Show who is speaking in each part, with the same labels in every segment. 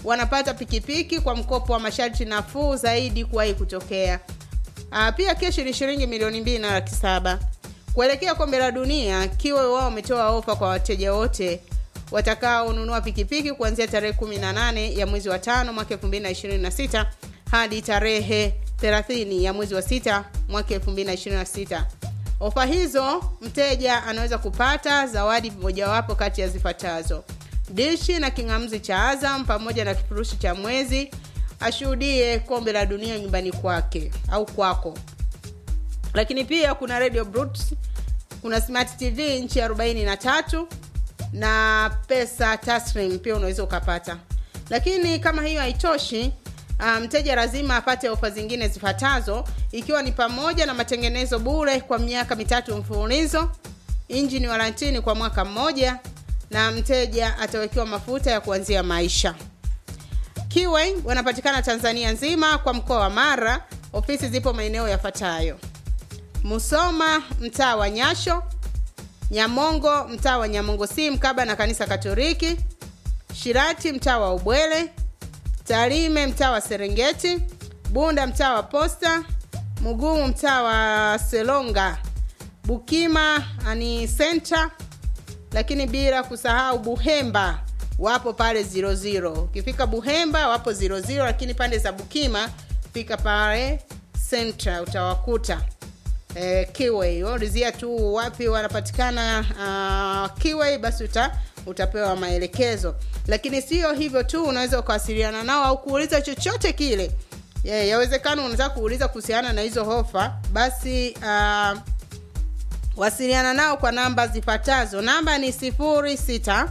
Speaker 1: wanapata pikipiki kwa mkopo wa masharti nafuu zaidi kuwahi kutokea. Uh, pia keshi ni shilingi milioni mbili na laki saba. Kuelekea kombe la dunia, Kiwe wao wametoa ofa kwa wateja wote watakaonunua pikipiki kuanzia tarehe 18 ya mwezi wa tano mwaka 2026 hadi tarehe 30 ya mwezi wa sita mwaka 2026. Ofa hizo mteja anaweza kupata zawadi mojawapo kati ya zifuatazo: dishi na king'amuzi cha Azam pamoja na kifurushi cha mwezi, ashuhudie kombe la dunia nyumbani kwake au kwako. Lakini pia kuna radio Bluetooth, kuna smart TV inchi 43 na pesa taslim pia unaweza ukapata. Lakini kama hiyo haitoshi, mteja um, lazima apate ofa zingine zifuatazo ikiwa ni pamoja na matengenezo bure kwa miaka mitatu mfululizo, injini warantini kwa mwaka mmoja, na mteja atawekewa mafuta ya kuanzia maisha. Kiway wanapatikana Tanzania nzima kwa mkoa wa Mara. Ofisi zipo maeneo yafuatayo: Musoma mtaa wa Nyasho, Nyamongo mtaa wa Nyamongo si mkaba na kanisa Katoliki, Shirati mtaa wa Ubwele, Tarime mtaa wa Serengeti, Bunda mtaa wa Posta, Mugumu mtaa wa Selonga, Bukima ani Center, lakini bila kusahau Buhemba wapo pale 00. Ukifika Buhemba wapo 00, lakini pande za Bukima fika pale Center utawakuta. Eh, Kiway ulizia tu wapi wanapatikana uh, Kiway basi uta, utapewa maelekezo. Lakini sio hivyo tu, unaweza ukawasiliana nao au kuuliza chochote kile. Yeah, yawezekana unataka kuuliza kuhusiana na hizo hofa, basi uh, wasiliana nao kwa namba zifuatazo. Namba ni 06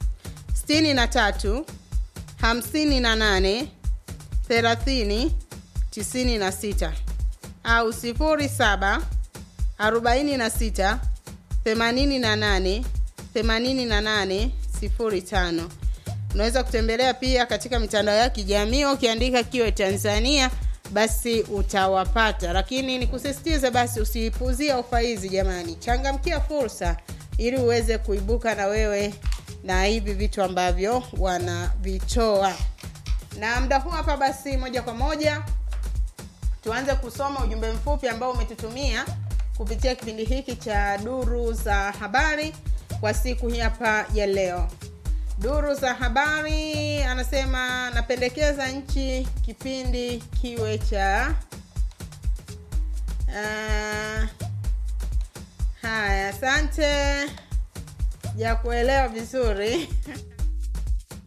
Speaker 1: 63 58 30 96 au 07 46 88 88 05. Unaweza kutembelea pia katika mitandao ya kijamii ukiandika Kiwe Tanzania basi utawapata, lakini nikusisitize basi usiipuzie ofa hizi jamani, changamkia fursa ili uweze kuibuka na wewe na hivi vitu ambavyo wanavitoa. Na muda huu hapa basi, moja kwa moja tuanze kusoma ujumbe mfupi ambao umetutumia kupitia kipindi hiki cha duru za habari kwa siku hii hapa ya leo. Duru za habari anasema napendekeza nchi kipindi kiwe cha uh, haya, asante ya kuelewa vizuri